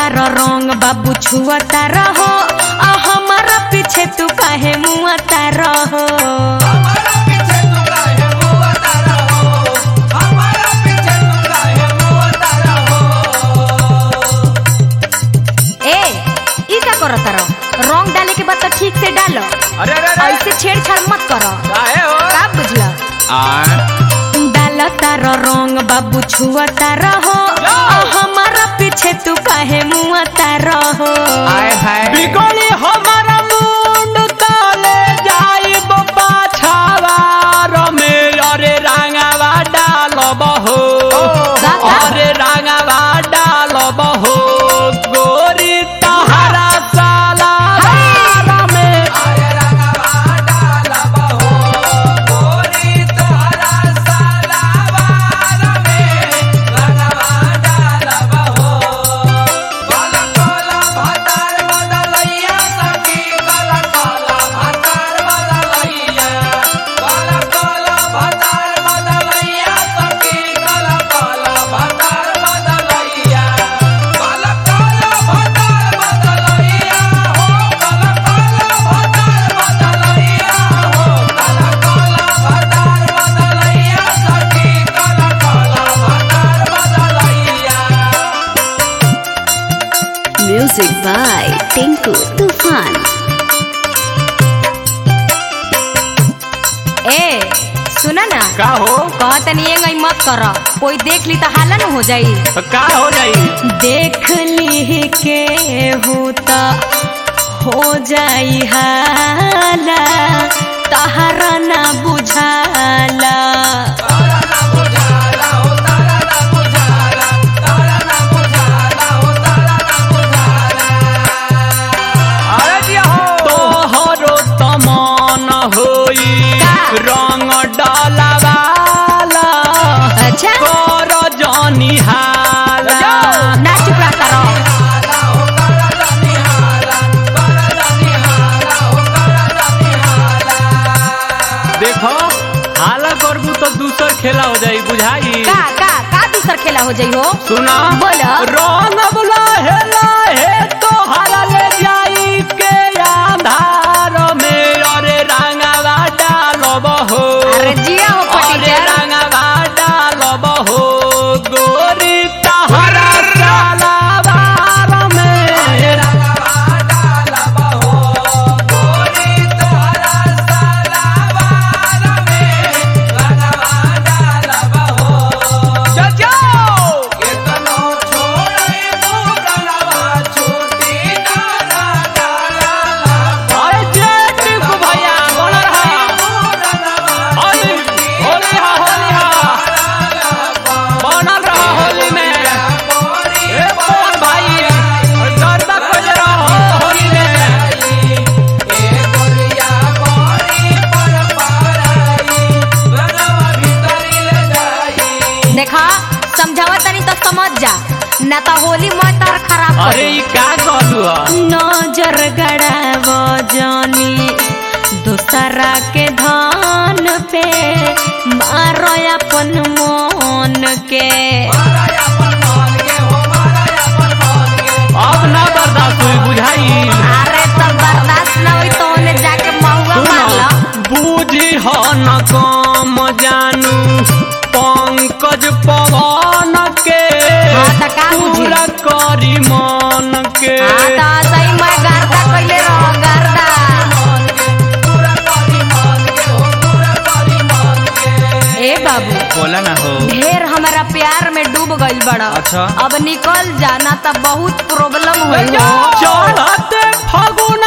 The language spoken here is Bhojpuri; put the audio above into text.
तार रंग बाबू छुअता रहो आ हमारा पीछे तू काहे मुआता रहो हमारा पीछे तू काहे मुआता रहो हमारा पीछे तू काहे मुआता रहो ए ई का करत रहो रंग डाले के बाद तो ठीक से डालो अरे अरे अरे ऐसे छेड़छाड़ मत करो काहे हो का बुझला आ डाला तार रंग बाबू छुअता रहो आ हमारा पीछे तू काहे मुआता रहो आए हाय बिगड़ी हमारा मुंड तले जाई बप्पा छावा रमे अरे रंगावा डालब हो का, का? अरे रंगावा डालब हो गोरी तहरा साला रमे अरे रंगावा डालब हो गोरी तहरा साला रमे रंगावा डालब हो काला काला भातार बदलैया सखी काला काला भातार बदलैया काला काला भातार बदलैया सखी काला काला भातार बदलैया काला काला भातार बदलैया हो काला काला भातार बदलैया हो काला काला भातार बदलैया सखी काला काला भातार बदलैया Music by Tinku Tufan. ए सुना ना का हो कहतनी ये गई मत कर कोई देख ली तो हाला न हो जाई तो का हो जाई देख ली के होता हो जाई हाला तहरा ना बुझाला तोहरो तमन होई का? रंग डालवाला अच्छा कर जनी हाला ना चुप रहा करो देखो हाला करबू तो दूसर खेला हो जाई बुझाई का का का दूसर खेला हो जाई हो सुना बोला। रंग बुला हेला हे तो हाला ले जाई के आधार में अरे रंगवा डालब हो अरे जिया हो अरे पटीचर रंगवा डालब हो गोरी तहरा सालावार में रंगवा डालब हो गोरी तहरा सालावार में रंगवा डालब हो जो जो केतनो छोड़े मुगलवा छूटी ना डाला अरे जेठ को भैया बोल रहा होली होली हा होली हा बनल रहा होली में ए कौन भाई गर्दा खोज रहा होली में ए गोरिया गोरी पर पाराई रंगवा भीतरी ले जाई देखा समझावा तनी तो समझ जा ना तो होली मोय तार खराब कर अरे ई का कहलू नजर गड़ाव जानी दूसरा के धान पे मारो अपन मन के अब ना बर्दाश्त हुई बुझाई अरे तो बर्दाश्त न हुई तो उन्हें जाके महुआ मार लो बूझी हो न कम जानू पंकज पवन के हाँ, त का बुझी? पूरा करी मन के हाँ तो सही मैं गर्दा कैले रहो गर्दा ए बाबू बोला ना हो ढेर हमारा प्यार में डूब गइल बड़ा अच्छा। अब निकल जाना तो बहुत प्रॉब्लम हुई हो चढ़ते फगुन